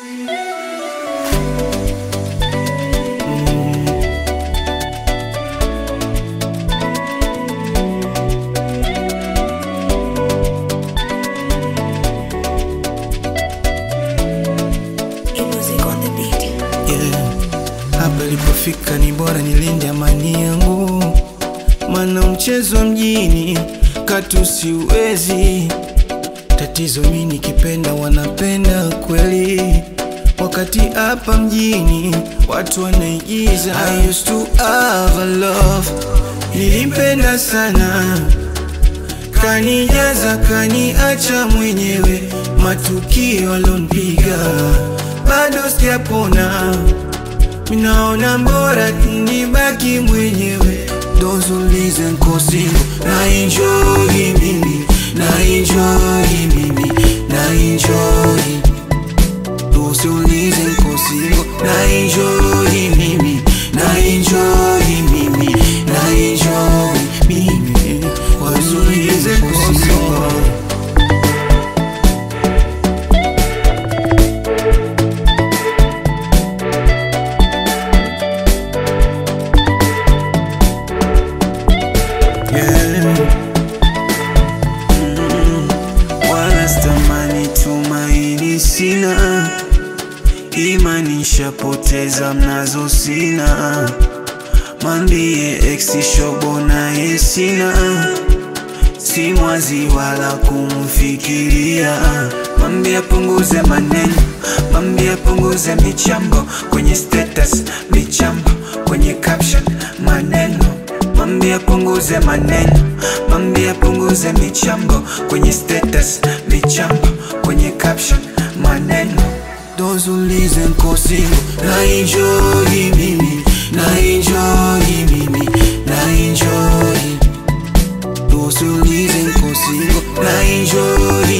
yeah. Hapa ilipofika ni bora nilinde amani yangu, mana mchezo wa mjini katu siwezi. Tatizo mi nikipenda wanapenda kweli, wakati hapa mjini watu wanaigiza. I used to have a love, nilimpenda sana kanijaza kaniacha mwenyewe, matukio alonipiga bado sijapona, minaona mbora nibaki mwenyewe. Those who listen kosingo na enjoy mimi na enjoy mimi na enjoy Those who listen kosingo na enjoy mimi na enjoy mimi na enjoy mimi Those who listen kosingo Yeah. Mm, wala stamani tumaini sina, imani nshapoteza mnazo sina, mambie ex shobo naye sina, si mwazi wala kumfikiria, mambie apunguze maneno, mambie apunguze michambo kwenye status, michambo kwenye caption, maneno Mambie apunguze maneno, mambie apunguze michambo kwenye status, michambo kwenye caption, maneno. Those who listen kosingo na enjoy mimi, na enjoy mimi, na enjoy. Those who listen kosingo na enjoy